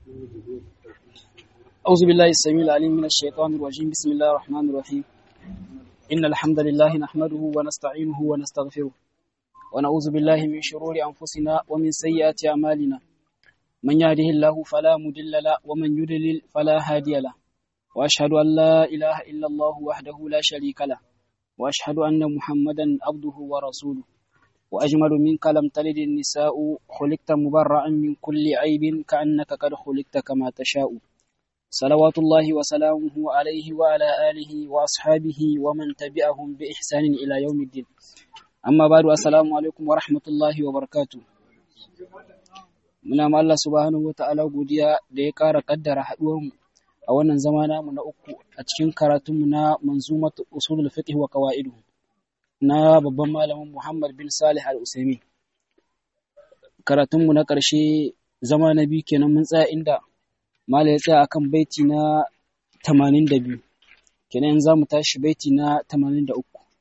أعوذ بالله السميع العليم من الشيطان الرجيم بسم الله الرحمن الرحيم إن الحمد لله نحمده ونستعينه ونستغفره ونعوذ بالله من شرور أنفسنا ومن سيئات أعمالنا من يهده الله فلا مضل له ومن يضلل فلا هادي له وأشهد أن لا إله إلا الله وحده لا شريك له وأشهد أن محمدا عبده ورسوله وأجمل منك لم تلد النساء خلقت مبرأ من كل عيب كأنك قد خلقت كما تشاء صلوات الله وسلامه عليه وعلى آله وأصحابه ومن تبعهم بإحسان إلى يوم الدين أما بعد السلام عليكم ورحمة الله وبركاته muna ma Allah subhanahu wata'ala godiya da ya ƙara ƙaddara haɗuwarmu a wannan zama namu na uku a cikin karatunmu na manzumat usulul fiqh wa qawaidu na babban malamin Muhammad bin Salih Al-Usaimi karatunmu na ƙarshe zama na biyu kenan mun tsaya inda mala ya tsaya akan baiti na 82 kenan za mu tashi baiti na 83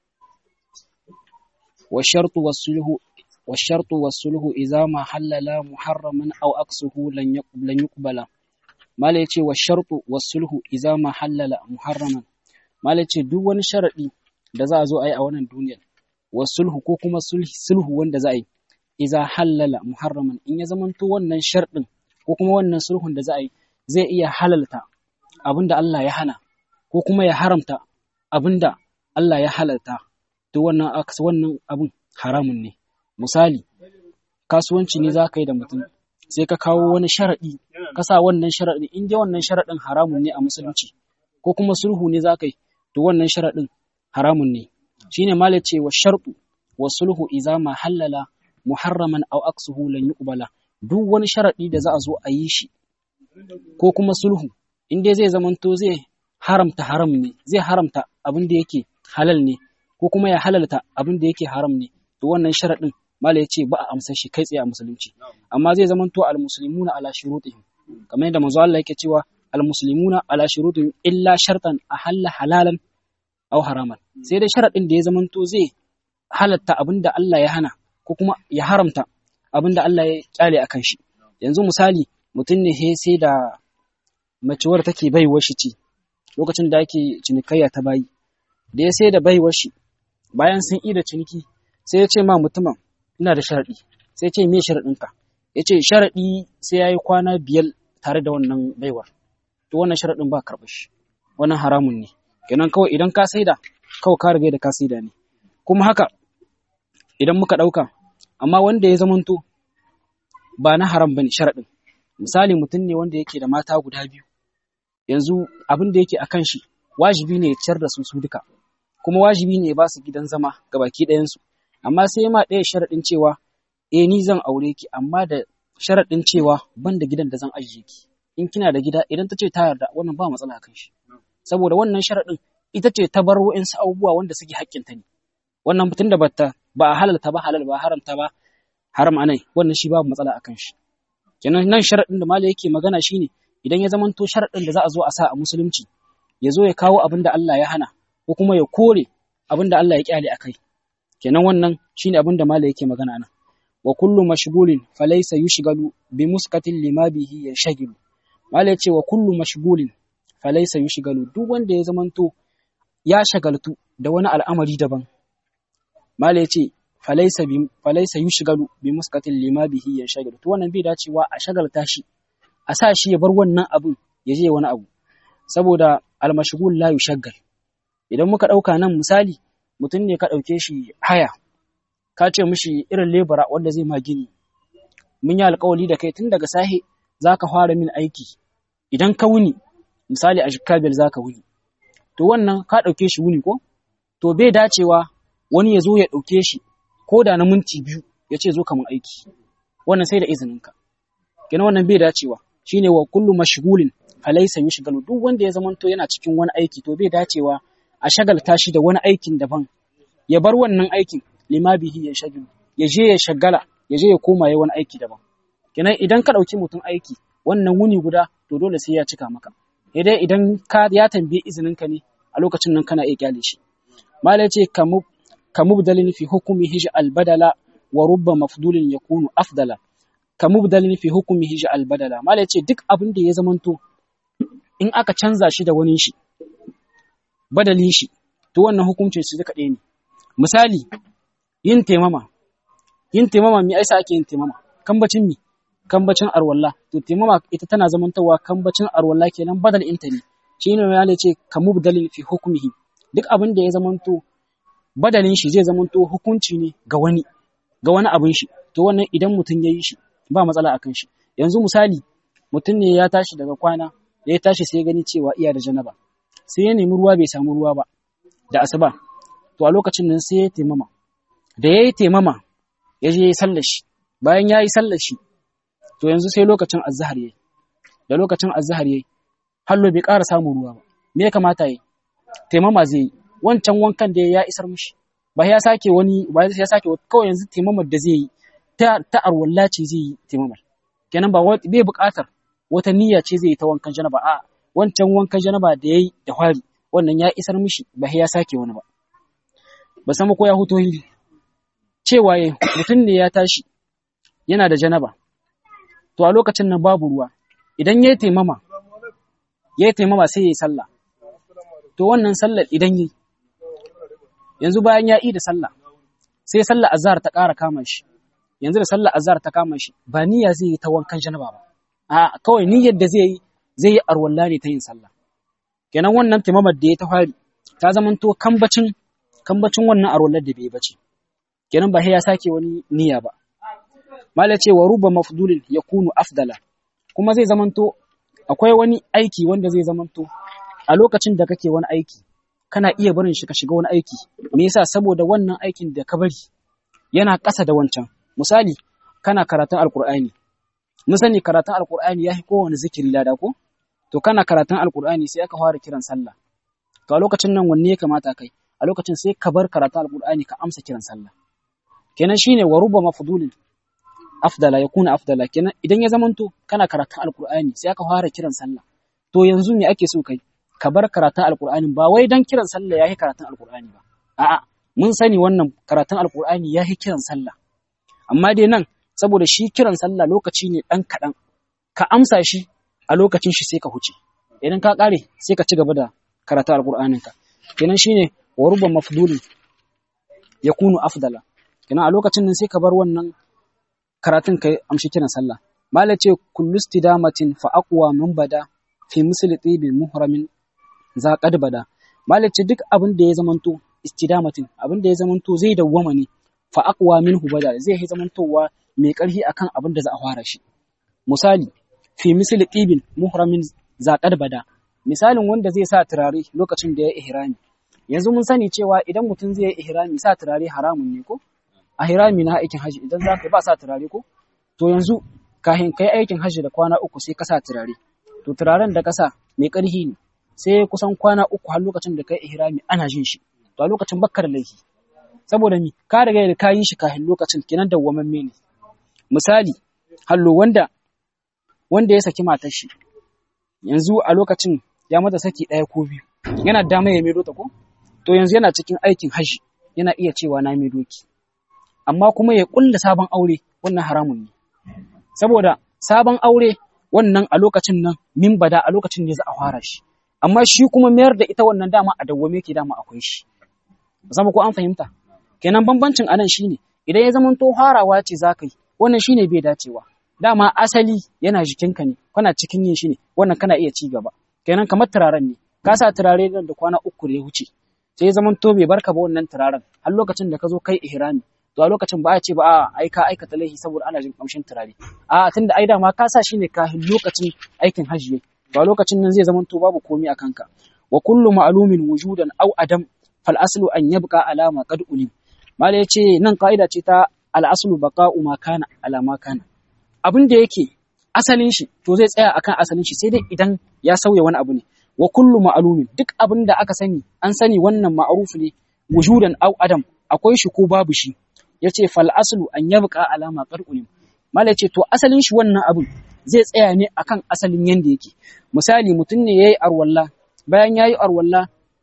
wa shartu wasulhu والشرط والصلح إذا ما حلل محرما أو أقصه لن يقبل ما ليتي والشرط والصلح إذا ما حلل محرما ما ليتي duk wani sharadi da za a zo a yi a wannan duniyar wasulhu ko kuma sulhu wanda za a yi iza halala muharraman in ya zamanto wannan sharɗin ko kuma wannan sulhun da za a yi zai iya halalta abinda Allah ya hana ko kuma ya haramta abinda Allah ya halalta to wannan wannan abin haramun ne misali kasuwanci ne za ka yi da mutum sai ka kawo wani sharaɗi ka sa wannan sharaɗi in dai wannan sharaɗin haramun ne a musulunci ko kuma sulhu ne za ka yi to wannan sharaɗin haramun ne shine malai ce wa sharɗu wa sulhu iza ma halala muharraman aw aksuhu lan yuqbala duk wani sharaɗi da za a zo a yi shi ko kuma sulhu in dai zai zamanto zai haramta haram ne zai haramta abin da yake halal ne ko kuma ya halalta abin da yake haram ne to wannan sharaɗin mala ya ce ba a amsar shi kai tsaye a musulunci amma zai zama to almuslimuna ala shurutihim kamar yadda manzo Allah yake cewa almuslimuna ala shurutihim illa shartan ahalla halalan aw haraman sai dai sharadin da ya zama to zai halatta abinda Allah ya hana ko kuma ya haramta abinda Allah ya kyale akan shi yanzu misali mutum ne he sai da macewar take baiwar shi ce lokacin da ake cinikayya ta bayi da ya sai da baiwar shi bayan sun ida ciniki sai ya ce ma mutumin ina da sharaɗi sai ya ce me sharaɗinka ya ce sharaɗi sai ya yi kwana biyar tare da wannan baiwar to wannan sharaɗin ba karɓar shi wannan haramun ne kenan kawai idan ka saida kawai ka riga da ka saida ne kuma haka idan muka ɗauka amma wanda ya zamanto ba na haram bane sharaɗin misali mutum ne wanda yake da mata guda biyu yanzu abin da yake akan shi wajibi ne ya ciyar da su su duka kuma wajibi ne ya ba su gidan zama ga baki ɗayansu amma sai ma ɗaya sharaɗin cewa eh ni zan aure ki amma da sharaɗin cewa ban da gidan da zan ajiye ki in kina da gida idan ta ce ta yarda wannan ba matsala kan shi saboda wannan sharaɗin ita ce ta bar wa'insu abubuwa wanda suke haƙƙinta ne wannan mutum da bata ba a halalta ba halal ba haramta ba haram anai wannan shi babu matsala akan shi kenan nan sharaɗin da malai yake magana shine idan ya zamanto sharaɗin da za a zo a sa a musulunci ya zo ya kawo abin da Allah ya hana ko kuma ya kore abin da Allah ya kyale a kai kenan wannan shine abin da malai yake magana nan wa kullu mashghulin falaysa yushghalu bi muskatin lima bihi yashghalu malai ce wa kullu mashghulin falaysa yushghalu duk wanda ya zamanto ya shagaltu da wani al'amari daban malai ce falaysa bi falaysa yushghalu bi muskatin lima bihi yashghalu to wannan bai dacewa a shagalta shi a sa shi ya bar wannan abin ya je wani abu saboda al-mashghul la yushaggal idan muka ɗauka nan misali mutum ne ka ɗauke shi haya ka ce mishi irin lebura wanda zai ma gini mun yi alkawali da kai tun daga sahe za ka fara min aiki idan ka wuni misali a shikabil za ka wuni to wannan ka ɗauke shi wuni ko to bai dacewa wani ya zo ya ɗauke shi ko da na minti biyu ya ce zo ka mun aiki wannan sai da izininka kenan wannan bai dacewa shine wa kullu mashghulin falaysa yushghalu duk wanda ya zamanto yana cikin wani aiki to bai dacewa a shagalta shi da wani aikin daban ya bar wannan aikin lima bihi ya shagilu ya je ya shagala ya je ya koma ya wani aiki daban kenan idan ka ɗauki mutum aiki wannan wuni guda to dole sai ya cika maka dai idan ka ya tambaye izinin ka ne a lokacin nan kana iya kyale shi malai ce ka mubdalin fi hukumi hij albadala wa rubba mafdulin yakunu afdala ka mubdalin fi hukmihi ja'al badala mala yace duk abin da ya zamanto in aka canza shi da wani shi badalin shi to wannan hukuncin su duka ɗaya ne misali yin taimama yin taimama me aisa ake yin taimama kambacin mi kambacin arwalla to taimama ita tana zamantawa kambacin arwalla kenan badal inta ne shine ya ce ka mubdalin fi hukmihi duk abin da ya zamanto badalin shi zai zamanto hukunci ne ga wani ga wani abin shi to wannan idan mutum ya yi shi ba matsala akan shi yanzu misali mutum ne ya tashi daga kwana ya tashi sai gani cewa iya da janaba sai ya nemi ruwa bai samu ruwa ba da asuba to a lokacin nan sai ya taimama da ya yi taimama ya je ya yi sallar shi bayan ya yi sallar shi to yanzu sai lokacin azhar yayi da lokacin azhar yayi hallo bai ƙara samun ruwa ba me ya kamata yi taimama zai yi wancan wankan da ya isar mishi ba ya sake wani ba ya sake kawai yanzu taimamar da zai yi ta ta arwalla ce zai yi taimamar kenan ba bai buƙatar wata niyya ce zai yi ta wankan janaba a wancan wankan janaba da yayi da fari wannan ya isar mishi ba ya sake wani ba ba san ko ya huto hili cewa mutum ne ya tashi yana da janaba to a lokacin nan babu ruwa idan ya taimama ya taimama sai ya yi sallah to wannan sallar idan yi yanzu bayan ya yi da sallah sai sallar azhar ta ƙara kama shi yanzu da sallar azhar ta kama shi ba niyya zai yi ta wankan janaba ba a kawai niyyar da zai yi zai yi arwalla ne ta yin sallah kenan wannan taimamar da ya ta fari ta zamanto kambacin kambacin wannan arwallar da bai bace kenan ba sai ya sake wani niyya ba mala ce wa ruba mafdulin yakunu afdala kuma zai zamanto akwai wani aiki wanda zai zamanto a lokacin da kake wani aiki kana iya barin shi ka shiga wani aiki me yasa saboda wannan aikin da ka bari yana ƙasa da wancan misali kana karatun alkur'ani mun sani karatun alkur'ani yafi kowane zikiri lada ko to kana karatun alkur'ani sai aka fara kiran sallah to a lokacin nan wanne ya kamata kai a lokacin sai ka bar karatun alkur'ani ka amsa kiran sallah kenan shine wa rubba mafdulin afdala yakuna afdala kenan idan ya zamanto kana karatun alkur'ani sai aka fara kiran sallah to yanzu me ake so kai ka bar karatun alkur'ani ba wai dan kiran sallah yayi karatun alkur'ani ba a'a mun sani wannan karatun alkur'ani yayi kiran sallah amma dai nan saboda shi kiran sallah lokaci ne dan kadan ka amsa shi a lokacin shi sai ka huce idan ka kare sai ka ci gaba da karatun alkur'anin ka kenan shine wa rubba mafdulin yakunu afdala kenan a lokacin nan sai ka bar wannan karatun kai amshi kiran sallah mala ce kullu istidamatin fa aqwa min bada fi misli tibi muhramin za qad bada mala ce duk abin da ya zamanto istidamatin abin da ya zamanto zai dawwama ne fa aqwa minhu bada zai yi zamantowa mai karfi akan abin da za a fara shi misali fi misli tibin muhramin za qad bada misalin wanda zai sa turare lokacin da ya ihrami yanzu mun sani cewa idan mutum zai yi ihrami sa turare haramun ne ko a hirami na aikin haji idan za ka ba sa turare ko to yanzu kahin kai aikin haji da kwana uku sai ka sa turare to turaren da ka sa mai ƙarfi ne sai kusan kwana uku har lokacin da kai ihrami ana jin shi to a lokacin bakkar laifi saboda mi ka riga da ka yi shi kahin lokacin kinan dawwamamme ne misali hallo wanda wanda ya saki matar shi yanzu a lokacin ya mata saki ɗaya ko biyu yana dama ya maido ta ko to yanzu yana cikin aikin haji yana iya cewa na maido ki amma kuma ya kulla sabon aure wannan haramun ne saboda sabon aure wannan a lokacin nan min bada a lokacin ne za a fara shi amma shi kuma mayar da ita wannan dama a dawwame ke dama akwai shi zama ko an fahimta kenan bambancin anan shine idan ya zama to harawa ce za ka yi wannan shine bai dacewa dama asali yana jikinka ne kana cikin yin shi ne wannan kana iya ci gaba kenan kamar turaren ne ka sa turare da kwana uku da ya wuce sai ya zama to bai barka ba wannan turaren har lokacin da ka zo kai ihrami to a lokacin ba a ce ba a ai ka aikata laifi saboda ana jin kamshin turare a tunda ai dama ka sa shi ne kafin lokacin aikin hajji to a lokacin nan zai zama to babu komai a kanka wa kullu ma'lumin wujudan aw adam fal aslu an yabqa alama qad ulim mala yace nan kaida ce ta al aslu baqa'u ma kana ala ma kana abin da yake asalin shi to zai tsaya akan asalin shi sai dai idan ya sauya wani abu ne wa kullu ma'lumin duk abin da aka sani an sani wannan ma'ruf ne wujudan aw adam akwai shi ko babu shi ya ce fal aslu an yabqa alama qar'ulim mala ce to asalin shi wannan abin zai tsaya ne akan asalin yanda yake misali mutum ne yayi arwalla bayan yayi arwalla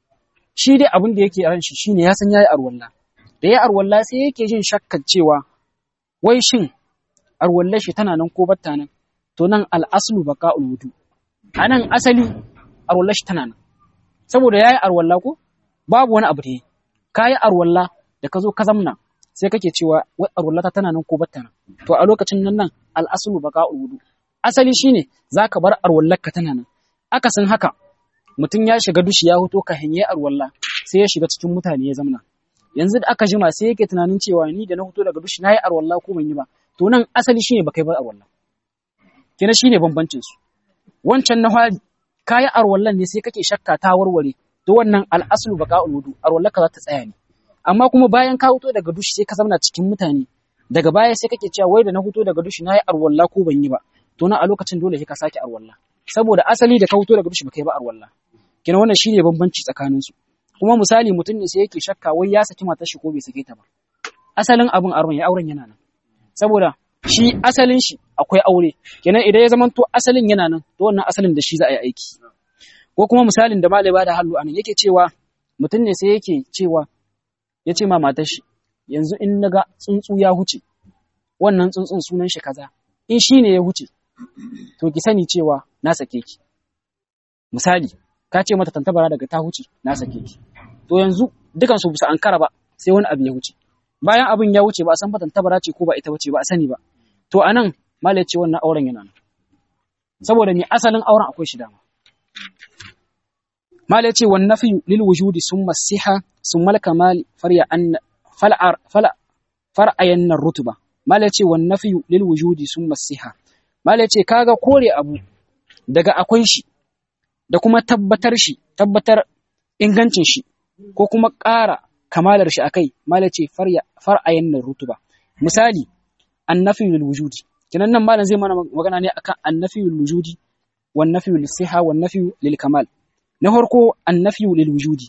shi dai abin da yake ran shi shine ya san yayi arwalla da yayi arwalla sai yake jin shakkar cewa wai shin arwallar shi tana nan ko batta nan to nan al'aslu baqa'ul wudu anan asali arwallar shi tana nan saboda yayi arwalla ko babu wani abu da yi kayi arwalla da ka zo ka zamna sai kake cewa wai arwallata tana nan ko batta nan to a lokacin nan nan al'aslu baqa'ul wudu asali shine zaka bar arwallarka tana nan akasin haka mutum ya shiga dushi ya hoto ka hanye arwalla sai ya shiga cikin mutane ya zamna yanzu da aka jima sai yake tunanin cewa ni da na hoto daga dushi nayi arwalla ko ban yi ba to nan asali shine baka yi ba arwalla kina shine bambancin su wancan na hali kayi arwallan ne sai kake shakka ta warware to wannan al'aslu baqa'ul wudu arwallaka za ta tsaya ne amma kuma bayan ka hoto daga dushi sai ka zamna cikin mutane daga baya sai kake cewa wai da na hoto daga dushi nayi arwalla ko ban yi ba to na a lokacin dole sai ka sake arwalla saboda asali da ka hoto daga dushi baka yi ba arwalla kina wannan shine bambanci tsakanin su kuma misali mutum ne sai yake shakka wai ya saki matar shi ko bai sake ta ba asalin abin auren ya auren yana nan saboda shi asalin shi akwai aure kenan idan ya zamanto asalin yana nan to wannan asalin da shi za a yi aiki ko kuma misalin da malai ba da hallu anan yake cewa mutum ne sai yake cewa ya ce ma matar shi yanzu in naga tsuntsu ya huce wannan tsuntsun sunan shi kaza in shi ne ya huce to ki sani cewa na sake ki misali ka ce mata tantabara daga ta huce na sake ki to yanzu dukan su bisa ankara ba sai wani abu ya huce bayan abin ya wuce ba a san fa tantabara ce ko ba ita bace ba a sani ba to anan malai ce wannan auren yana nan saboda ni asalin auren akwai shi dama malai ce wan nafi lil wujudi summa siha summa al kamal farya an fal'ar fala far'ayan rutuba malai ce wan nafi lil wujudi summa siha malai ce kaga kore abu daga akwai shi da kuma tabbatar shi tabbatar ingancin shi ko kuma ƙara kamalar shi akai mala ce far'ayan nan rutuba misali annafi lil wujudi kinan nan malam zai mana magana ne akan annafi lil wujudi wan nafi lil siha wan nafi lil kamal na farko annafi lil wujudi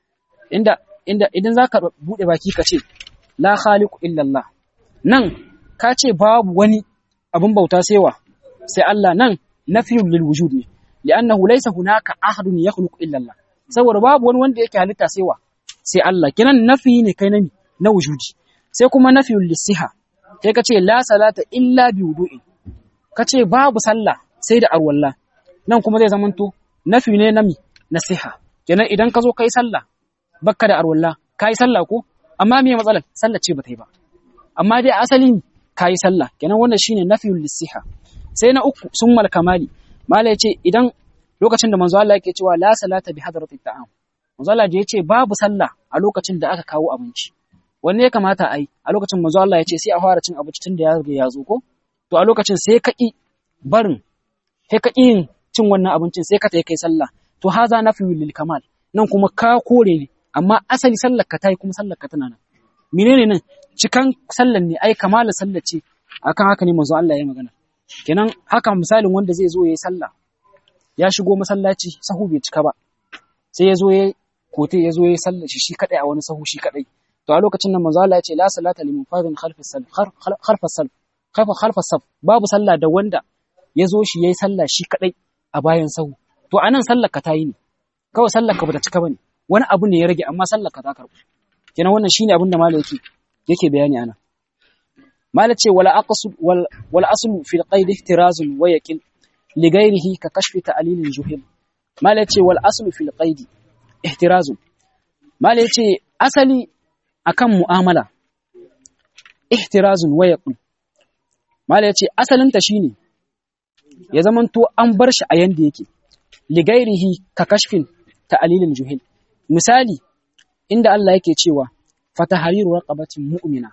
inda inda idan zaka bude baki ka ce la khaliqu illa Allah nan ka ce babu wani abin bauta sai wa sai Allah nan nafi lil wujudi ne li'annahu laysa hunaka ahadun yakhluqu illa Allah saboda babu wani wanda yake halitta sai wa sai Allah kinan nafi ne kai nami na wujudi sai kuma nafiyul lisiha sai ka ce la salata illa bi wudu'in ka ce babu sallah sai da arwalla nan kuma zai zamanto nafi ne nami nasiha kenan idan ka zo kai sallah bakka da arwalla kai sallah ko amma me matsalar sallah ce bata yi ba amma dai asali kai sallah kenan wannan shine nafiyul lisiha sai na uku summal kamali mala yace idan lokacin da manzo Allah yake cewa la salata bi hadratit ta'am manzo Allah da yace babu sallah a lokacin da aka kawo abinci wanne ya kamata a yi a lokacin manzo Allah ya ce sai a fara cin abinci tun da ya riga ya zo ko to a lokacin sai ka ki barin sai ka yin cin wannan abincin sai ka tayi kai sallah to haza nafi lil kamal nan kuma ka kore ne amma asali sallar ka tayi kuma sallar ka tana nan menene nan cikan sallar ne ai kamala sallar ce akan haka ne manzo Allah ya magana kenan haka misalin wanda zai zo yayi sallah ya shigo masallaci sahu bai cika ba sai ya zo ya kote ya zo ya sallar shi shi kadai a wani sahu shi kadai to a lokacin nan manzo Allah ya ce la salata liman fadin khalfas salf khalfas salf khalfa khalfas saf babu sallah da wanda ya zo shi yayi sallah shi kadai a bayan sahu to anan sallar ka tayi ne kawai sallar ka bata cika bane wani abu ne ya rage amma sallar ka ta karbu kenan wannan shine abin da malai yake yake bayani anan malai ce wala aqsud wal aslu fil qaid ihtirazun wa yaqin li ghairihi ka kashfi ta'lilin juhil malai ce wal aslu fil qaid ihtirazun malai ce asali akan mu'amala ihtirazun wa yaqul mala yace asalin ta shine ya zamanto an bar shi a yanda yake ligairihi ka kashfin ta'lilil juhil misali inda Allah yake cewa fatahariru raqabatin mu'mina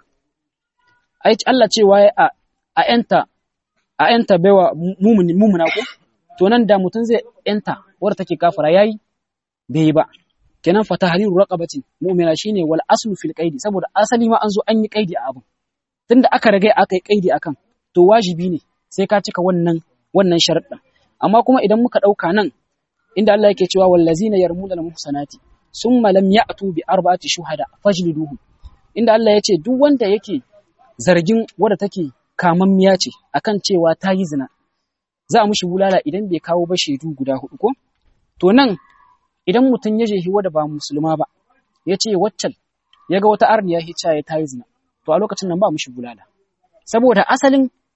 ai Allah cewa a a enta a enta baiwa mu'mini mu'mina ko to nan da mutun zai enta wadda take kafara yayi bai ba kenan fa tahriru raqabatin mu'mina shine wal aslu fil qaidi saboda asali ma an zo an yi qaidi a abun tunda aka rage aka yi qaidi akan to wajibi ne sai ka cika wannan wannan sharuɗa amma kuma idan muka dauka nan inda Allah yake cewa wallazina yarmuna al muhsanati summa lam ya'tu bi arba'ati shuhada fajliduhum inda Allah yace duk wanda yake zargin wadda take kamammiya ce akan cewa ta yi zina za a mushi bulala idan bai kawo ba shaidu guda hudu ko to nan idan mutum ya jehi wadda ba musulma ba ya ce waccan ya ga wata arniya hicca ya ta yi zina to a lokacin nan ba mushi bulala saboda asalin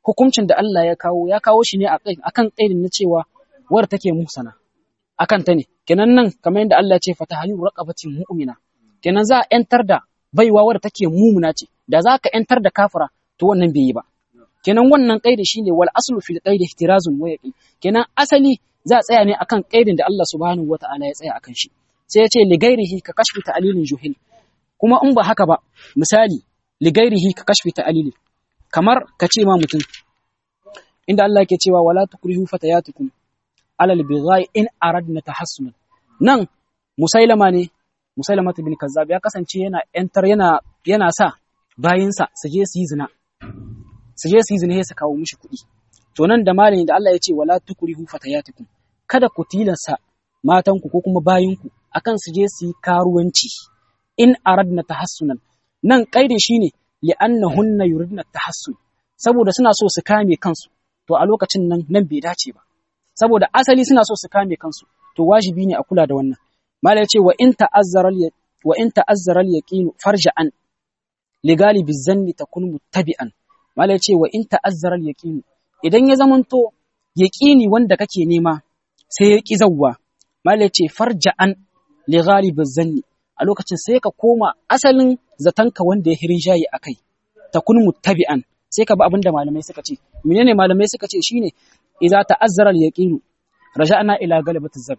hukuncin da Allah ya kawo ya kawo shi ne akan kaidin na cewa war take musana akan ta ne kenan nan kamar yadda Allah ya ce fatahayu raqabatin mu'mina kenan za a yantar da baiwa wadda take mumuna ce da za ka yantar da kafira to wannan bai yi ba kenan wannan kaidi shine wal aslu fil qaidi ihtirazun wa yaqin kenan asali za a tsaya ne akan kaidin da Allah subhanahu wata'ala ya tsaya akan shi sai ya ce li ghairihi ka kashfi ta'lilin juhil kuma in ba haka ba misali li ghairihi ka kashfi ta'lilin kamar ka ce ma mutum inda Allah ke cewa wala tukrihu fatayatukum alal bighai in aradna tahassunan nan musailama ne musailama bin kazzab ya kasance yana yantar yana yana sa bayinsa su je su yi zina su je su yi zina su kawo mishi kuɗi to nan da malami da Allah ya ce wala tukrihu fatayatukum kada ku tilasta matanku ko kuma bayinku akan su je su yi karuwanci in aradna tahassunan nan kaidin shine li'annahunna yuridna tahassun saboda suna so su kame kansu to a lokacin nan nan bai dace ba saboda asali suna so su kame kansu to wajibi ne a kula da wannan mala ya ce wa in ta'azzara wa in ta'azzara al-yaqin farja'an li galibi zanni takun muttabi'an mala ya ce wa in ta'azzara al-yaqin idan ya zamanto yaqini wanda kake nema sai ya ki zawwa mala ya ce farja'an li galibi zanni a lokacin sai ka koma asalin zatanka wanda ya hirin jayi akai takun muttabi'an sai ka bi abinda malamai suka ce menene malamai suka ce shine idza ta'azzara al-yaqin raja'na ila galibati zanni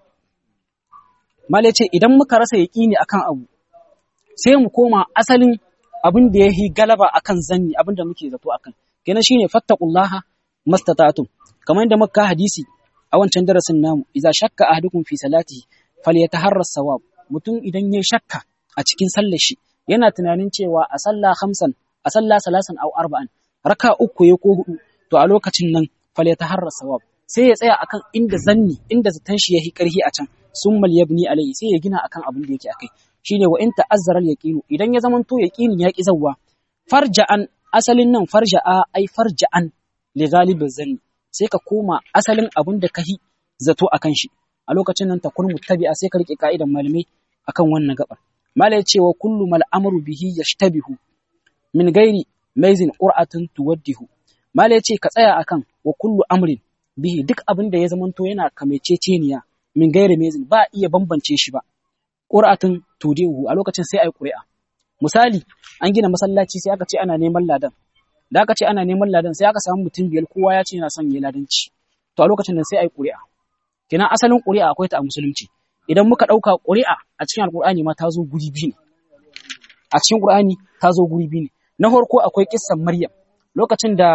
Mala ce idan muka rasa yaƙini akan abu sai mu koma asalin abin da ya yi galaba akan zanni abin da muke zato akan kenan shine fattaqullaha mastata'tum kamar yadda muka hadisi a wancan darasin namu idza shakka ahadukum fi salatihi falyataharra sawab mutum idan ya shakka a cikin sallar shi yana tunanin cewa a sallah khamsan a sallah salasan aw arba'an raka uku ya ko hudu to a lokacin nan falyataharra sawab sai ya tsaya akan inda zanni inda zaton shi yahi karhi a can summal yabni alayhi sai ya gina akan abin da yake akai shine wa in ta'azzara al-yaqinu idan ya zamanto yaqinin ya ki zawwa farja'an asalin nan farja'a ai farja'an li ghalibiz zanni sai ka koma asalin abin da kahi zato akan shi a lokacin nan takun muttabi'a sai ka rike ka'idan malamai akan wannan gabar malai cewa kullu mal amru bihi yashtabihu min gairi maizin qur'atun tuwaddihu malai ce ka tsaya akan wa kullu amrin bihi duk abin da ya zamanto yana kamececeniya min gairi mezin ba iya bambance shi ba qur'atun tudihu a lokacin sai ai qur'a misali an gina masallaci sai aka ce ana neman ladan da aka ce ana neman ladan sai aka samu mutum biyar kowa ya ce yana son yi ladanci to a lokacin nan sai ai qur'a kina asalin qur'a akwai ta a musulunci idan muka dauka qur'a a cikin alqur'ani ma ta zo guri biyu ne a cikin qur'ani ta zo guri biyu ne na farko akwai kissan maryam lokacin da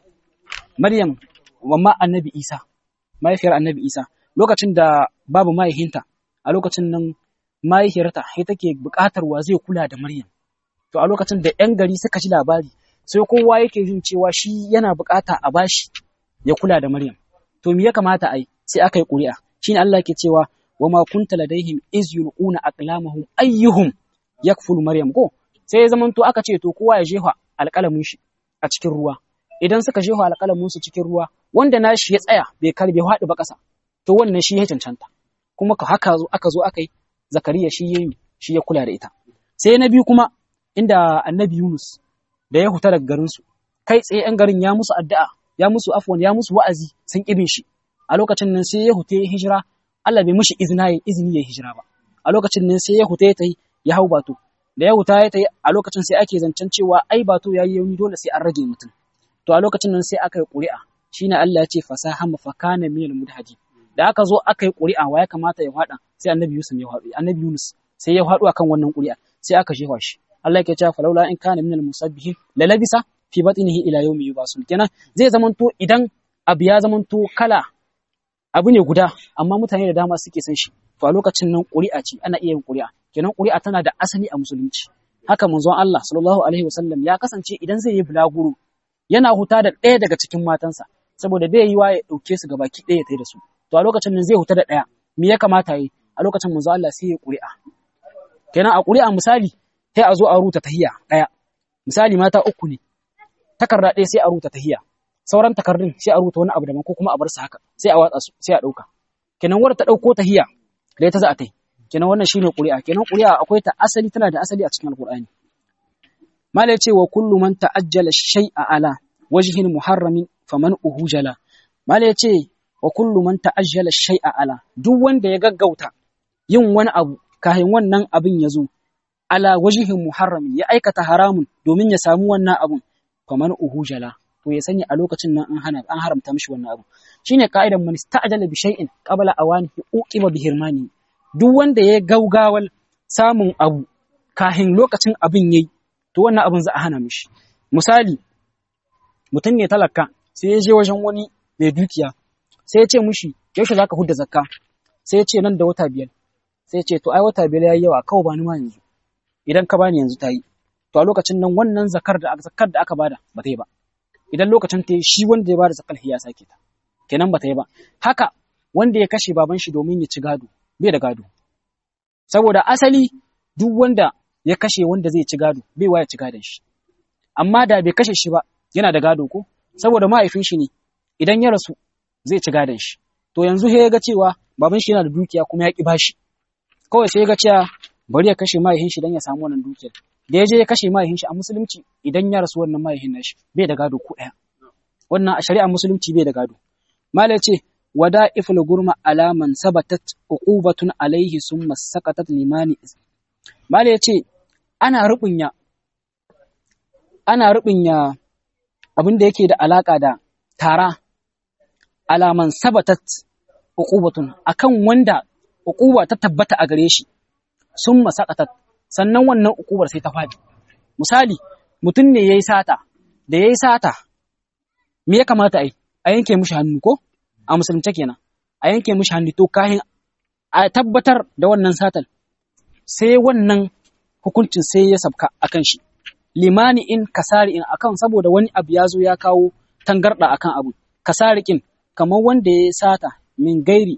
maryam mamma annabi isa mahaifiyar annabi isa lokacin da babu mahaihinta a lokacin nan mahaifiyarta sai take buƙatar wa zai kula da Maryam. To a lokacin da ‘yan gari suka ji labari, sai kowa yake jin cewa shi yana buƙata a bashi ya kula da Maryam. To me ya kamata a yi? Sai aka yi ƙuri'a. Shi ne Allah ke cewa wa ma kunta ladaihim iz yulquna aqlamahum ayyuhum yakfulu Maryam ko sai ya zamanto aka ce to kowa ya jefa alƙalamin shi a cikin ruwa. Idan suka jefa alƙalamin su cikin ruwa, wanda nashi ya tsaya bai karbe haɗu ba ƙasa. To wannan shi ya cancanta. Kuma ka haka zo aka zo aka yi Zakariya shi ya shi ya kula da ita. Sai na biyu kuma inda Annabi Yunus da ya huta daga garin su kai tsaye ‘yan garin ya musu addu'a ya musu afwan ya musu wa'azi sun ƙibin shi a lokacin nan sai ya huta ya hijira Allah bai mishi izina ya izini ya hijira ba a lokacin nan sai ya huta ya tayi ya hau bato da ya huta ya tayi a lokacin sai ake zancen cewa ai bato yayi yauni dole sai an rage mutum to a lokacin nan sai aka yi ƙuri'a shine Allah ya ce fasaha mafakana minal mudhadi da aka zo aka yi ƙuri'a wa ya kamata ya faɗa sai annabi Yusuf ya faɗo annabi Yunus sai ya faɗo akan wannan ƙuri'a sai aka jefa shi Allah yake cewa falaula in kana minal musabbihin la labisa fi batnihi ila yawmi yubasun kenan zai zamanto idan abu ya zamanto kala abu ne guda amma mutane da dama suke san shi to a lokacin nan ƙuri'a ce ana iya yin ƙuri'a kenan ƙuri'a tana da asali a musulunci haka manzon Allah sallallahu alaihi wasallam ya kasance idan zai yi bulaguro yana huta da ɗaya daga cikin matansa saboda bai yi wa ya ɗauke su gabaki ɗaya ya tai da su to a lokacin nan zai huta da ɗaya me ya kamata yi a lokacin manzo Allah sai ya ƙuri'a kenan a ƙuri'a misali sai a zo a ruta tahiya ɗaya misali mata uku ne takarda ɗaya sai a ruta tahiya sauran takardun sai a ruta wani abu daban ko kuma a bar su haka sai a watsa su sai a ɗauka kenan wadda ta ɗauko tahiya da ita za a tai kenan wannan shine ƙuri'a kenan ƙuri'a akwai ta asali tana da asali a cikin alƙur'ani mala ce wa kullu man ta'ajjala shay'a ala wajhin muharramin faman uhujala mala yace wa kullu man ta'ajjala shay'a ala duk wanda ya gaggauta yin wani abu kafin wannan abin ya zo ala wajihin muharramin ya aikata haramun domin ya samu wannan abun faman uhujala to ya sani a lokacin nan an hana an haramta mishi wannan abu shine ka'idan man ista'jala bi shay'in qabla awanihi uqiba bi hirmani duk wanda ya gaugawal samun abu kahin lokacin abin yayi to wannan abin za a hana mishi misali mutum ne talaka sai ya je wajen wani mai dukiya sai ya ce mishi yaushe zaka hudda zakka sai ya ce nan da wata biyar sai ya ce to ai wata biyar yayi yawa kawai bani ma yanzu idan ka bani yanzu tayi to a lokacin nan wannan zakar da zakar da aka bada ba ta yi ba idan lokacin ta yi shi wanda ya bada zakar ya sake ta kenan ba ta yi ba haka wanda ya kashe baban shi domin ya ci gado bai da gado saboda asali duk wanda ya kashe wanda zai ci gado bai waya ci gadon shi amma da bai kashe shi ba yana da gado ko saboda mahaifin shi ne idan ya rasu zai ci gadon shi to yanzu sai ya ga cewa baban shi yana da dukiya kuma ya ki bashi kawai sai ya ga cewa bari ya kashe mahaifin shi dan ya samu wannan dukiyar da ya je ya kashe mahaifin shi a musulunci idan ya rasu wannan mahaifin nashi bai da gado ko ɗaya wannan a shari'ar musulunci bai da gado mala ce wada iful gurma alaman sabatat uqubatun alaihi summa sakatat limani mala ce ana rubunya ana rubunya abin da yake da alaka da tara alaman sabatat uqubatun akan wanda uquba ta tabbata a gare shi summa sakatat sannan wannan ukubar sai ta faɗi. Misali, mutum ne ya yi sata, da ya yi sata, me ya kamata a yi? A yanke mishi hannu ko? A musulunce kenan. A yanke mishi hannu to kayan a tabbatar da wannan satar. Sai wannan hukuncin sai ya sabka a kan shi. Limani in kasari in akan saboda wani abu ya zo ya kawo tangarɗa akan abu. Kasari in kamar wanda ya yi sata min gairi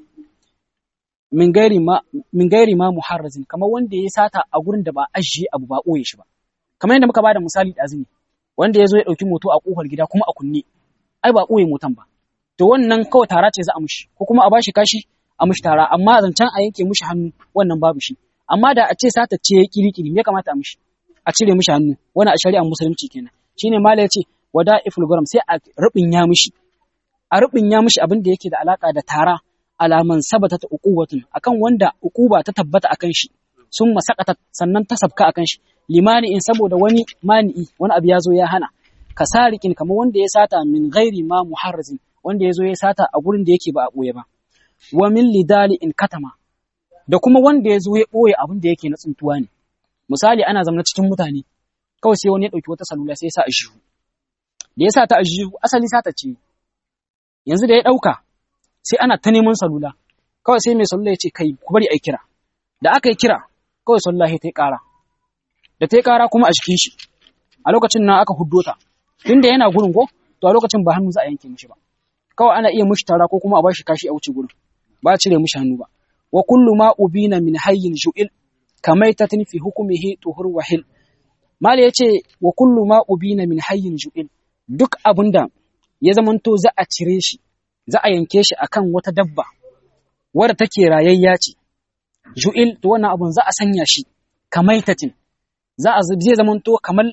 min gairi ma min gairi ma muharrazin kamar wanda ya sata a gurin da ba ajiye abu ba ɓoye shi ba kamar yadda muka bada misali da azumi wanda ya zo ya ɗauki moto a ƙofar gida kuma a kunne ai ba ɓoye motan ba to wannan kawai tara ce za a mushi ko kuma a bashi kashi a mushi tara amma zancen a yanke mushi hannu wannan babu shi amma da a ce sata ce ya kirikiri me ya kamata a mushi a cire mushi hannu wannan a shari'ar musulunci kenan shine mala ya ce wada iful garam sai a rubin ya mushi a rubin ya mushi abin da yake da alaka da tara alaman sabata ta uqubatun akan wanda uquba ta tabbata akan shi sun masakata sannan ta sabka akan shi limani in saboda wani mani'i wani abu ya zo ya hana kasarikin kamar wanda ya sata min ghairi ma muharrazin wanda ya zo ya sata a gurin da yake ba a ɓoye ba wa min lidali in katama da kuma wanda ya zo ya ɓoye abin da yake na tsuntuwa ne misali ana zama cikin mutane kawai sai wani ya ɗauki wata salula sai ya sa a jihu da ya sa ta a jihu asali sata ce yanzu da ya ɗauka sai ana ta neman salula kawai sai mai salula ya ce kai ku bari a kira da aka yi kira kawai salula ta yi ƙara da ta yi ƙara kuma a jikin shi a lokacin nan aka huddo ta tunda yana gurin ko to a lokacin ba hannu za a yanke mishi ba kawai ana iya mishi tara ko kuma a bashi kashi a wuce gurin ba a cire mishi hannu ba wa kullu ma ubina min hayyin ju'il kamaitatin fi hukumihi tuhur wahil mala yace wa kullu ma ubina min hayyin ju'il duk abinda ya zamanto za a cire shi za a yanke shi akan wata dabba wadda take rayayya ce ju'il to wannan abun za a sanya shi kamaitatin za a zai zamanto kamar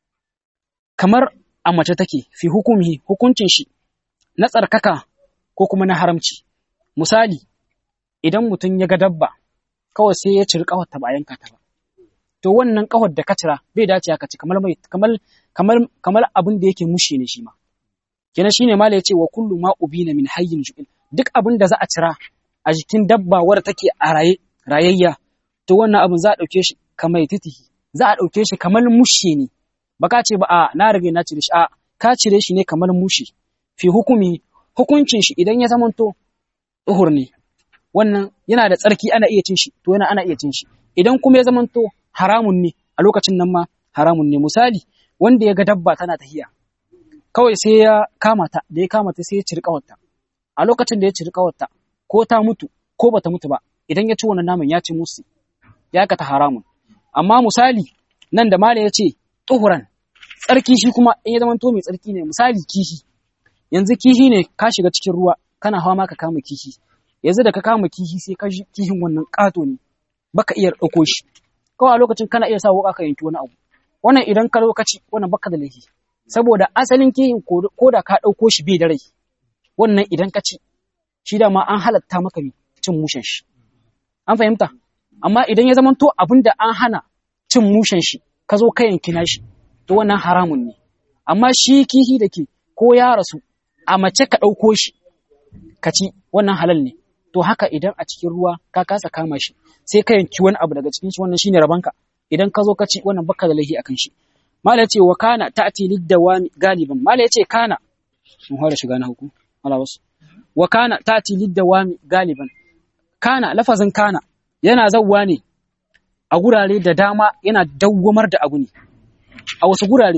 kamar a mace take fi hukumi hukuncin shi na tsarkaka ko kuma na haramci misali idan mutum ya ga dabba kawai sai ya ciri kawar ta ba yanka ta ba to wannan kawar da ka cira bai dace ka ci kamar mai kamar kamar kamar abin da yake mushe ne shi ma kenan shine mala yace wa kullu ma ubina min hayyin ju'il duk abin da za a cira a jikin dabba wadda take a raye rayayya to wannan abin za a dauke shi kamar titihi za a dauke shi kamar mushe ne ba ka ce ba a na rage na cire shi a ka cire shi ne kamar mushe fi hukumi hukuncin shi idan ya zamanto tuhur ne wannan yana da tsarki ana iya cin shi to yana ana iya cin shi idan kuma ya zamanto haramun ne a lokacin nan ma haramun ne misali wanda ya ga dabba tana tahiya kawai sai ya kama ta da ya kama ta sai ya ciri kawarta a lokacin da ya ciri kawarta ko ta mutu ko bata mutu ba idan ya ci wannan naman ya ci musu ya kata haramun amma misali nan da mala ya ce tuhuran tsarki shi kuma in ya zamanto mai tsarki ne misali kihi yanzu kihi ne ka shiga cikin ruwa kana hawa ma ka kama kihi yanzu da ka kama kihi sai ka kihin wannan ƙato ne baka iya ɗauko shi kawai a lokacin kana iya sa wuƙa ka yanki wani abu wannan idan ka lokaci wannan baka da laifi saboda asalin kihin ko da ka ɗauko shi bai da rai wannan idan ka ci shi da ma an halatta maka cin mushen shi an fahimta amma idan ya zamanto abin da an hana cin mushen shi ka zo ka yanki shi to wannan haramun ne amma shi kihi da ke ko ya rasu a mace ka ɗauko shi ka ci wannan halal ne to haka idan a cikin ruwa ka kasa kama shi sai ka yanki wani abu daga cikin shi wannan shine rabanka idan ka zo ka ci wannan baka da laifi akan shi mala yace wa kana ta'ti lid-dawami galiban mala yace kana mun fara shiga na hukum ala wasu wa kana ta'ti lid-dawami galiban kana lafazin kana yana zawwa ne a gurare da dama yana dawwamar da abu ne a wasu gurare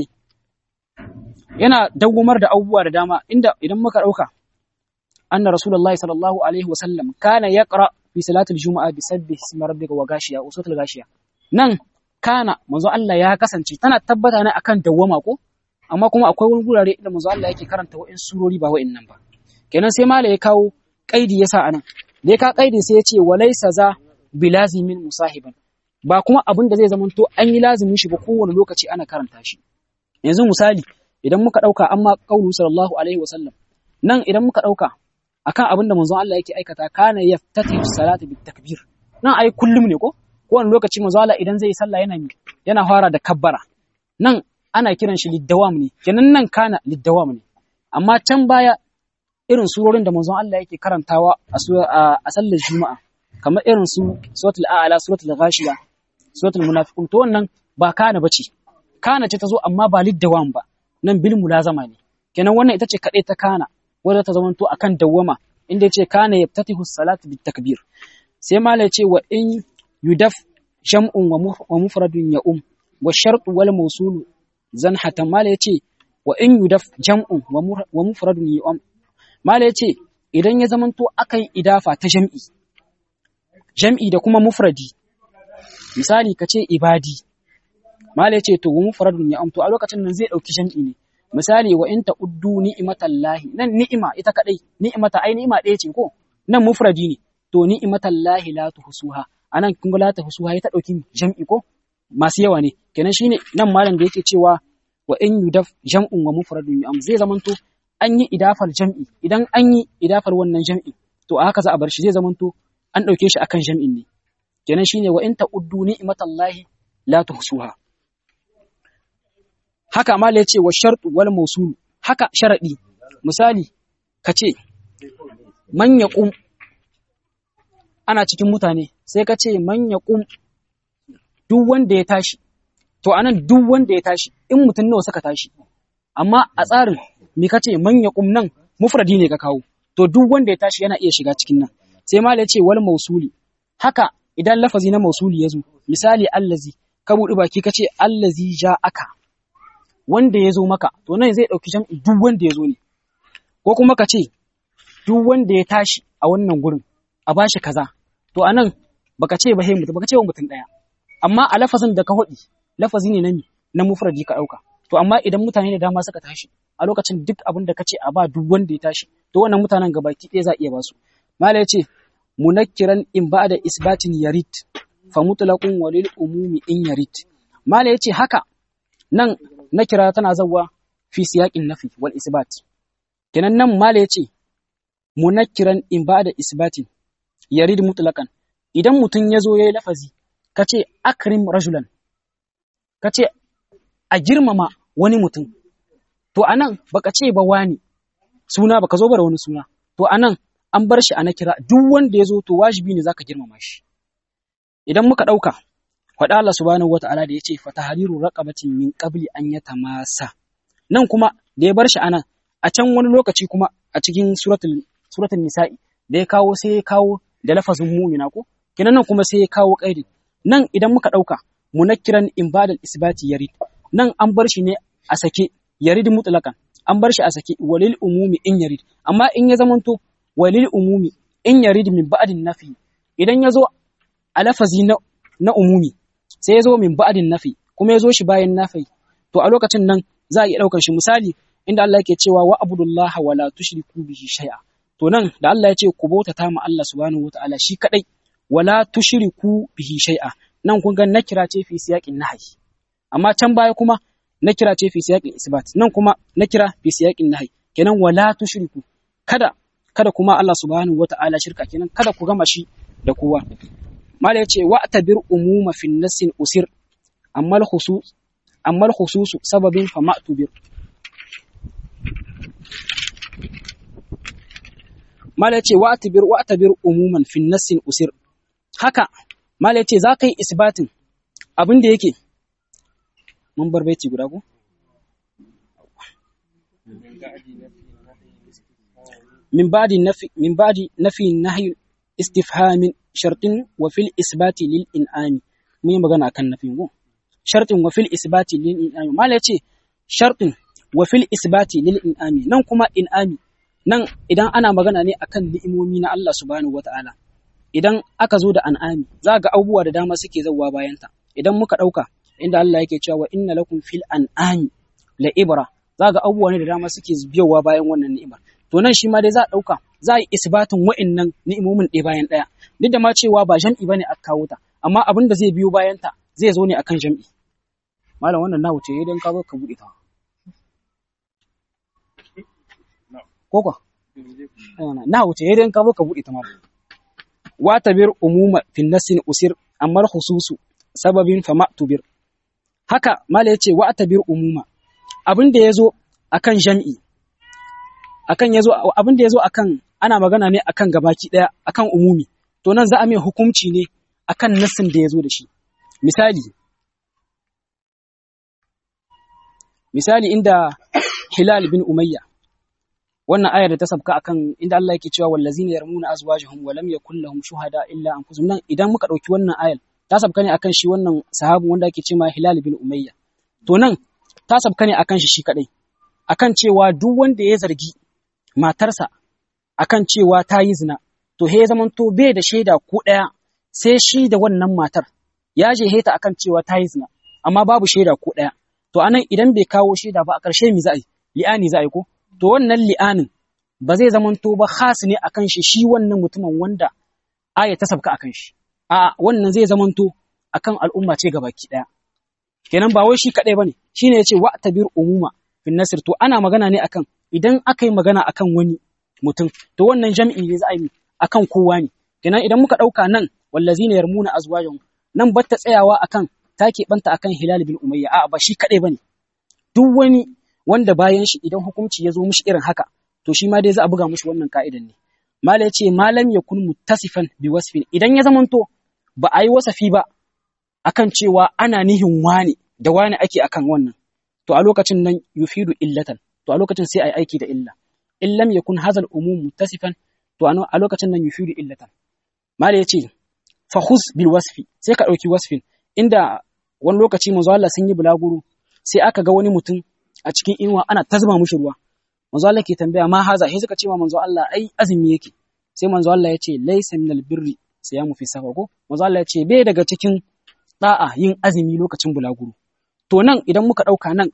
yana dawwamar da abubuwa da dama inda idan muka dauka anna rasulullahi sallallahu alaihi wasallam kana yaqra fi salatil juma'a bi sabbih ismi rabbika wa gashiya usatul gashiya nan kana manzo Allah ya kasance tana tabbata ne akan dawwama ko amma kuma akwai wani gurare inda manzo Allah yake karanta wa'in surori ba wa'in nan ba kenan sai mala ya kawo kaidi yasa anan da ya ka kaidi sai ya ce walaysa za bilazimin musahiban ba kuma abin da zai zamanto an yi lazimin shi ba kowane lokaci ana karanta shi yanzu misali idan muka dauka amma qaulu sallallahu alaihi wasallam nan idan muka dauka akan abin da manzon Allah yake aikata kana yaftatihu salatu bit takbir nan ai kullum ne ko kowane lokaci manzon Allah idan zai yi sallah yana yana fara da kabbara nan ana kiran shi liddawam ne kenan nan kana liddawam ne amma can baya irin surorin da manzon Allah yake karantawa a sallar juma'a kamar irin su suratul a'la suratul ghashiya suratul munafiqun to wannan ba kana bace kana ce ta zo amma ba liddawam ba nan bil mulazama ne kenan wannan ita ce kadai ta kana wadda ta zamanto akan dawwama inda yace kana yaftatihu salat bit takbir sai mala yace wa in yudaf jam'un wa mufradun ya um wa shartu wal mawsulu zan hatan mala yace wa in yudaf jam'un wa mufradun ya um mala yace idan ya zamanto akan idafa ta jam'i jam'i da kuma mufradi misali kace ibadi mala yace to wa mufradun ya um to a lokacin nan zai dauki jam'i ne misali wa in ta'uddu ni'matallahi nan ni'ima ita kadai ni'imata ai ni'ima ɗaya ce ko nan mufradi ne to ni'matallahi la tuhsuha anan kun ga la tuhsuha ya ta dauki jam'i ko masu yawa ne kenan shine nan malam da yake cewa wa in yudaf jam'un wa mufradun am zai zamanto an yi idafar jam'i idan an yi idafar wannan jam'i to a haka za a bar shi zai zamanto an dauke shi akan jam'in ne kenan shine wa in ta'uddu ni'matallahi la tuhsuha haka mala ya ce wa shartu wal mausul haka sharadi misali ka ce man yaqum ana cikin mutane sai ka ce man yaqum duk wanda ya tashi to anan duk wanda ya tashi in mutum nawa suka tashi amma a tsarin me ka ce man yaqum nan mufradi ne ka kawo to duk wanda ya tashi yana iya shiga cikin nan sai mala ya ce wal mausuli haka idan lafazi na mausuli ya zo misali allazi ka buɗi baki ka ce allazi ja aka wanda ya zo maka to nan zai ɗauki jam'i duk wanda ya zo ne ko kuma ka ce duk wanda ya tashi a wannan gurin a bashi kaza to a nan baka ce ba he mutum baka ce wa mutum ɗaya amma a lafazin da ka haɗi lafazi ne na mi na mufradi ka ɗauka to amma idan mutane da dama suka tashi a lokacin duk abin da ka ce a ba duk wanda ya tashi to wannan mutanen gabaki ɗaya za a iya ba su mala ya ce munakkiran in ba da isbatin yarit fa mutlaqun walil umumi in yarit mala ya ce haka nan nakira tana zawa fi siyaqin nafi wal isbat kenan nan mala yace munakkiran in ba'da isbatin yarid mutlaqan idan mutun yazo yayi lafazi kace akrim rajulan kace a girmama wani mutum to anan baka ce ba wani suna baka zo ba da wani suna to anan an bar shi a nakira duk wanda yazo to wajibi ne zaka girmama shi idan muka dauka faɗa Allah subhanahu wata'ala da yace fatahariru raqabatin min qabli an yatamasa nan kuma da ya bar shi anan a can wani lokaci kuma a cikin suratul suratul nisa'i da ya kawo sai ya kawo da lafazin mu'mina ko kinan nan kuma sai ya kawo qaidi nan idan muka dauka munakkiran ibadal isbati yarid nan an bar shi ne a sake yarid mutlaqan an bar shi a sake walil umumi in yarid amma in ya zamanto walil umumi in yarid min ba'din nafi idan ya zo a lafazi na na umumi sai ya zo min ba'din nafi kuma ya zo shi bayan nafi to a lokacin nan za a iya ɗaukar shi misali inda Allah yake cewa wa abudullaha wa la tushriku bihi shay'a to nan da Allah ya ce ku bautata ma Allah subhanahu wataala shi kadai wala tushriku bihi shay'a nan kun ga nakira ce fi siyaqin nahyi amma can baya kuma nakira ce fi siyaqin isbat nan kuma nakira fi siyaqin nahi kenan wala tushriku kada kada kuma Allah subhanahu wata'ala shirka kenan kada ku gama shi da kowa mala yace wa tabir umuma fi nasin usir amma al-khusus amma al-khusus sababin fa ma'tubir mala yace wa tabir wa tabir umuman fi nasin usir haka mala yace za ka yi isbatin abin da yake mun bar baiti guda ko min ba'di nafi min ba'di nafi nahyi istifhamin shartin wa fil isbati lil in'ami mun yi magana akan nafin go shartin wa fil isbati lil in'ami mala yace shartin wa fil isbati lil in'ami nan kuma in'ami nan idan ana magana ne akan ni'imomi na Allah subhanahu wata'ala idan aka zo da an'ami za ga abubuwa da dama suke zauwa bayanta idan muka ɗauka inda Allah yake cewa wa inna lakum fil an'ami la ibra za ga abubuwa ne da dama suke biyowa bayan wannan ni'imar to nan shi ma dai za a ɗauka za a yi isbatin wa'innan ni'imomin ɗaya bayan ɗaya duk da ma cewa ba jam'i bane aka kawo ta amma abin da zai biyo bayan ta zai zo ne akan jam'i malam wannan na wuce idan ka zo ka buɗe ta ko kwa na wuce idan ka zo ka buɗe ta malam watabir umuma fin nasin usir amma khususu sababin fa ma'tubir haka mala yace watabir umuma abin da yazo akan jam'i akan yazo abin da yazo akan ana magana ne akan gabaki daya akan umumi to nan za a mai hukunci ne akan nasin da yazo da shi misali misali inda Hilal bin Umayya wannan ayar da ta sabka akan inda Allah yake cewa wallazina yarmuna azwajahum wa lam yakul lahum shuhada illa anfusuhum nan idan muka dauki wannan ayar ta sabka ne akan shi wannan sahabu wanda ake cewa Hilal bin Umayya to nan ta sabka ne akan shi shi kadai akan cewa duk wanda ya zargi matarsa akan cewa ta yi zina to he zaman to bai da shaida ko daya sai shi da wannan matar ya je heta akan cewa ta yi zina amma babu shaida ko daya to anan idan bai kawo shaida ba a ƙarshe mi za a yi li'ani za a yi ko to wannan li'anin ba zai zamanto ba khas ne akan shi shi wannan mutumin wanda aya ta sabka akan shi a wannan zai zamanto akan al'umma ce gabaki daya kenan ba wai shi kadai bane shine yace wa tabir umuma fin nasr to ana magana ne akan idan aka yi magana akan wani mutum to wannan jam'i ne za a yi akan kowa ne kenan idan muka dauka nan wallazina yarmuna azwajahum nan batta tsayawa akan take banta akan hilal bin umayya a ba shi kadai bane duk wani wanda bayan shi idan hukunci ya zo mishi irin haka to shi ma dai za a buga mishi wannan ka'idan ne mala yace malam yakun muttasifan bi wasfin idan ya zamanto ba a yi wasafi ba akan cewa ana nihin wani da wani ake akan wannan to a lokacin nan yufidu illatan to a lokacin sai a yi aiki da illa in lam yakun hazal umum muttasifan to a lokacin nan yufidu illatan mala yace fa khus bil wasfi sai ka dauki wasfin inda wani lokaci manzo Allah sun yi bulaguro sai aka ga wani mutum a cikin inuwa ana ta zuba mushi ruwa manzo Allah ke tambaya ma haza sai suka ce ma manzo Allah ai azumi yake sai manzo Allah ya ce laysa minal birri siyamu fi safar ko manzo Allah ya ce bai daga cikin da'a yin azumi lokacin bulaguro to nan idan muka dauka nan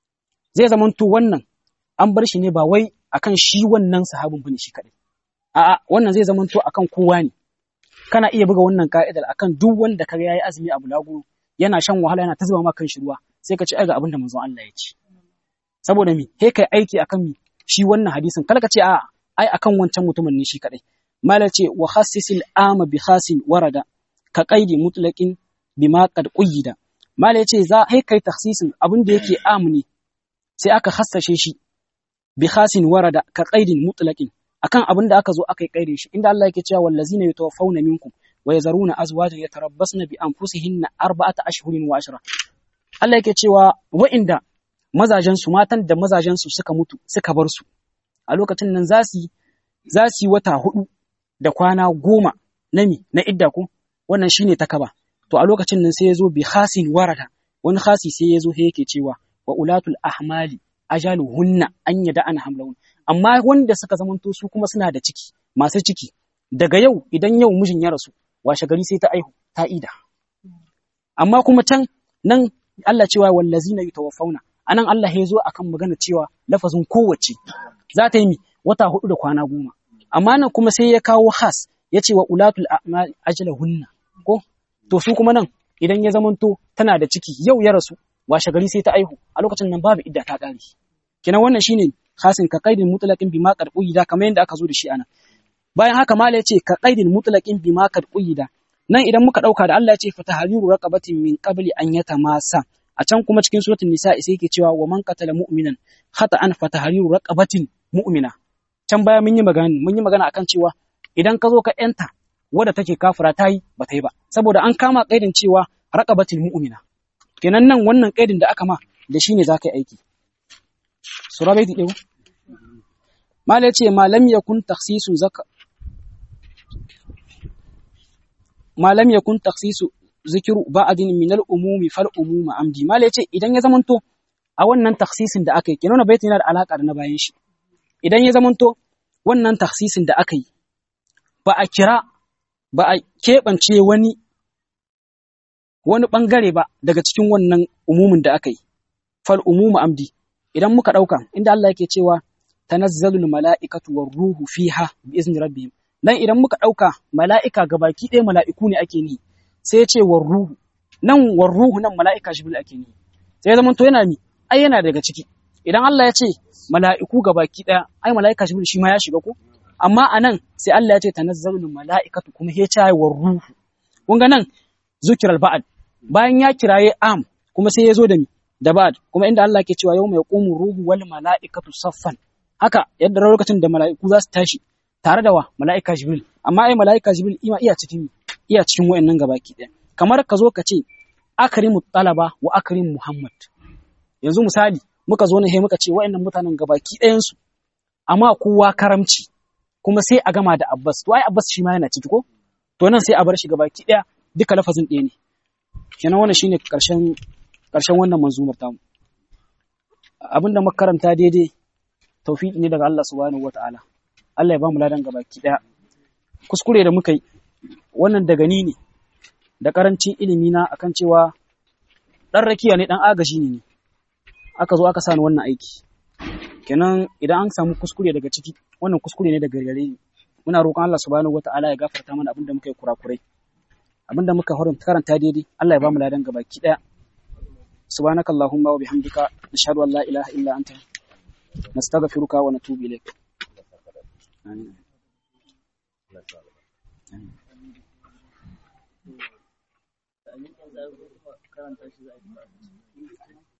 zai zama to wannan an bar shi ne ba wai akan shi wannan sahabin bane shi kadai a'a wannan zai zama to akan kowa ne kana iya buga wannan ka'idar akan duk wanda kaga yayi azumi a bulaguro yana shan wahala yana ta zuba ma kan shi ruwa sai ka ci ai ga abin da manzon Allah ya ce saboda mi he kai aiki akan mi shi wannan hadisin kala ka ce a ai akan wancan mutumin ne shi kadai mala ce wa khassisil ama bi khasin warada ka qaidi mutlaqin bima qad quyida mala ce za he kai takhsisin abin da yake am ne sai aka hassashe shi bi khasin warada ka qaidin mutlaqin akan abin da aka zo aka yi kaidin shi inda Allah yake cewa wallazina yatawaffawna minkum wa yazaruna azwajan yatarabbasna bi anfusihinna arba'ata ashhurin wa ashra Allah yake cewa wa'inda mazajen su matan da mazajen su suka mutu suka bar su a lokacin nan za su za su yi wata hudu da kwana goma na mi na idda ko wannan shine takaba to a lokacin nan sai ya zo bi khasin warada wani khasi sai ya zo sai yake cewa wa ulatul ahmali ajaluhunna an yada an hamlahun amma wanda suka zamanto su kuma suna da ciki masu ciki daga yau idan yau mijin ya rasu washe gari sai ta aihu ta ida amma kuma can nan Allah cewa wallazina yatawaffawna anan Allah ya zo akan magana cewa lafazin kowace za ta yi mi wata hudu da kwana goma amma nan kuma sai ya kawo has ya ce wa ulatul a'mal ajalahunna ko to su kuma nan idan ya zamanto tana da ciki yau ya rasu washe gari sai ta aihu a lokacin nan babu idda ta kare kenan wannan shine khasin ka qaidin mutlaqin bima qad quyida kamar yadda aka zo da shi anan bayan haka mala yace ka qaidin mutlaqin bima qad quyida nan idan muka dauka da Allah ya ce fatahariru raqabatin min qabli an yatamasa a can kuma cikin suratul nisa sai yake cewa wa man qatala mu'minan khata'an fatahariru raqabatin mu'mina can baya mun yi magana mun yi magana akan cewa idan ka zo ka yanta wadda take kafira ta yi ba ta yi ba saboda an kama kaidin cewa raqabatil mu'mina kenan nan wannan kaidin da aka ma da shine zaka yi aiki sura bai dide mala yace malam yakun takhsisu zaka malam yakun takhsisu zikiru ba'din min al-umumi fal umuma amdi mala yace idan ya zamanto a wannan takhsisin da aka yi kenan wannan baitin yana da alaka da na bayan shi idan ya zamanto wannan takhsisin da aka yi ba a kira ba a keɓance wani wani ɓangare ba daga cikin wannan umumin da aka yi fal umumu amdi idan muka ɗauka inda Allah yake cewa tanazzalul mala'ikatu war ruhu fiha bi izni rabbihim dan idan muka ɗauka mala'ika gabaki ɗaya mala'iku ne ake ni sai ya ce war ruhu nan war ruhu nan mala'ika jibril ake ni sai ya zama to yana ni ai yana daga ciki idan Allah ya ce mala'iku gabaki ɗaya ai mala'ika jibril shi ma ya shiga ko amma anan sai Allah ya ce tanazzalul mala'ikatu kuma ya ce war ruhu kun ga nan zukiral ba'ad bayan ya kiraye am kuma sai ya zo da mi da ba'ad kuma inda Allah ke cewa yau mai qumu ruhu wal mala'ikatu saffan haka yadda lokacin da mala'iku za su tashi tare da wa mala'ika jibril amma ai mala'ika jibril ima iya cikin iya cikin wayannan gabaki ɗaya kamar ka zo ka ce akrimu talaba wa akrim muhammad yanzu misali muka zo ne he muka ce wayannan mutanen gabaki ɗayan su amma kowa karamci kuma sai a gama da abbas to ai abbas shi ma yana ciki ko to nan sai a bar shi gabaki ɗaya duka lafazin ɗaya ne kenan wannan shine karshen karshen wannan manzumar tamu abinda muka karanta daidai tawfiqi ne daga Allah subhanahu wataala Allah ya ba mu ladan gabaki daya kuskure da muka yi wannan daga ni ne da karancin ilimi na akan cewa dan rakiya ne dan agaji ne aka zo aka sani wannan aiki kenan idan an samu kuskure daga ciki wannan kuskure ne daga gare ni muna roƙon Allah subhanahu wataala ya gafarta mana abinda muka yi kurakurai abinda muka karanta daidai Allah ya ba mu ladan gabaki daya سبحانك اللهم وبحمدك نشهد أن لا إله إلا أنت نستغفرك ونتوب إليك آمين آمين